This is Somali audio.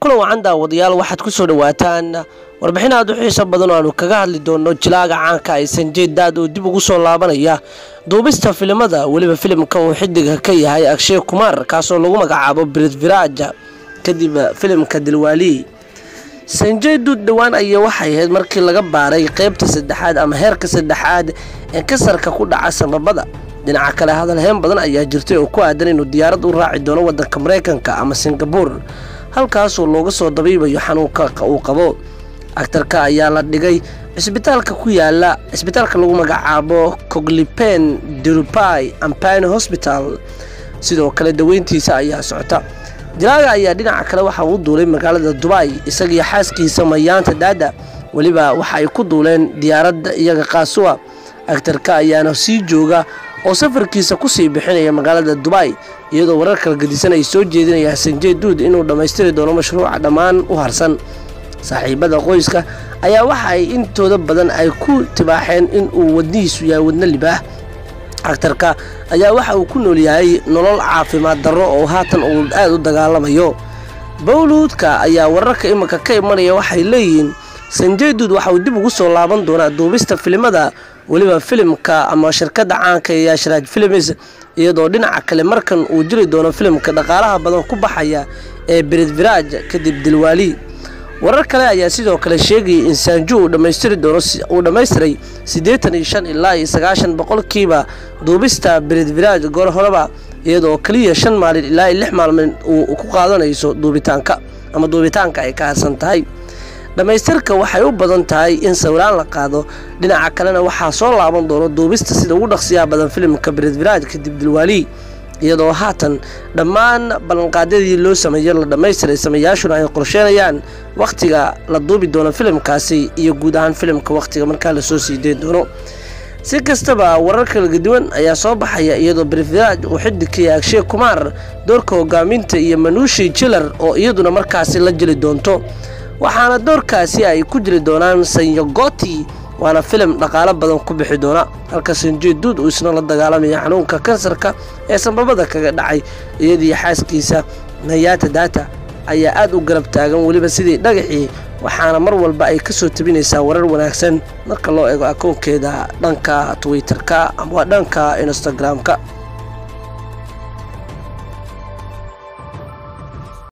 kulan wacan daawadayaal waxaad ku soo dhawaataan warbixin aad u xiiso badan oo aanu kaga hadli doono jilaaga caanka ay sanjeed daad oo dib ugu soo laabanaya duubista filimada weliba filimka uu xidiga ka yahay akshay kumaar kaasoo lagu magacaabo britviraaja kadib filimka dilwaali sanjey duud dhowaan ayaa waxay ahayd markii laga baaray qeybta saddexaad ama heerka saddexaad ee kasarka ku dhaca sababada dhinaca kale hadalheen badan ayaa jirtay oo ku aadan inuu diyaarad u raaci doono wadanka mareykanka ama singabuur halkaasoo looga soo dabiibayo xanuunka uu qabo agtarka ayaa la dhigay cisbitaalka ku yaala cisbitaalka lagu magacaabo coglipen durupai ampine hosbital sidoo kale daweyntiisa ayaa socota dilaaga ayaa dhinaca kale waxa uu duulay magaalada dubai isagiyo xaaskiisa mayaanta daada weliba waxa ay ku duuleen diyaaradda iyaga qaasuwa agtarka ayaana sii jooga oo safarkiisa kusii bixinaya magaalada dubai iyadoo warar kala gedisan ay soo jeedinayaan sanjey duud inuu dhammaystiri doono mashruuca dhammaan u harsan saaxiibada qoyska ayaa waxa ay intooda badan ay ku tibaaxeen in uu wadnihiisu yahay wadno libaah agtarka ayaa waxa uu ku nool yahay nolol caafimaad darro oo haatan uu aada u dagaalamayo bowluudka ayaa wararka iminka ka imanaya waxay leeyihiin sanjey duud waxa uu dib ugu soo laaban doonaa duubista filimada weliba filimka ama shirkadda caanka ee yaashraaj filims iyadoo dhinaca kale markan uu jiri doono filimka dhaqaalaha badan ku baxaya ee britviraj kadib dilwaali warar kale ayaa sidoo kale sheegayay in saanju uu dhammaystiri doono uu dhammaystiray siddeetan iyo shan ilaa iyo sagaashan boqolkiiba duubista britviraj goor horeba iyadoo keliya shan maalin ilaa iyo lix maalmood uu ku qaadanayso duubitaanka ama duubitaanka ay ka harsan tahay dhammaystirka waxay u badan tahay in sawiraan la qaado dhinaca kalena waxaa soo laaban doono duubista sida ugu dhaqsiyaha badan filimka britviraj kadib dilwaali iyadoo haatan dhammaan ballanqaadyadii loo sameeyo la dhammaystiray sameeyaashuna ay qorsheenayaan wakhtiga la duubi doono filimkaasi iyo guud ahaan filimka wakhtiga markaa lasoo sii deyn doono si kastaba warar kala duwan ayaa soo baxaya iyadoo britviraj uu xidig ka yahay akshay kumaar doorka hogaaminta iyo manuushi jilar oo iyaduna markaasi la jeli doonto waxaana doorkaasi ay ku jiri doonaan sanyogoti waana filim dhaqaalo badan ku bixi doona halka sanjey duud uu isna la dagaalamaya xanuunka kansarka ee sanbabada kaga dhacay iyadii xaaskiisa nayaata daata ayaa aada u garab taagan weliba sidii dhagaxii waxaana mar walba ay ka soo tabinaysaa warar wanaagsan marka loo eego akoonkeeda dhanka twitter-ka ama dhanka instagram-ka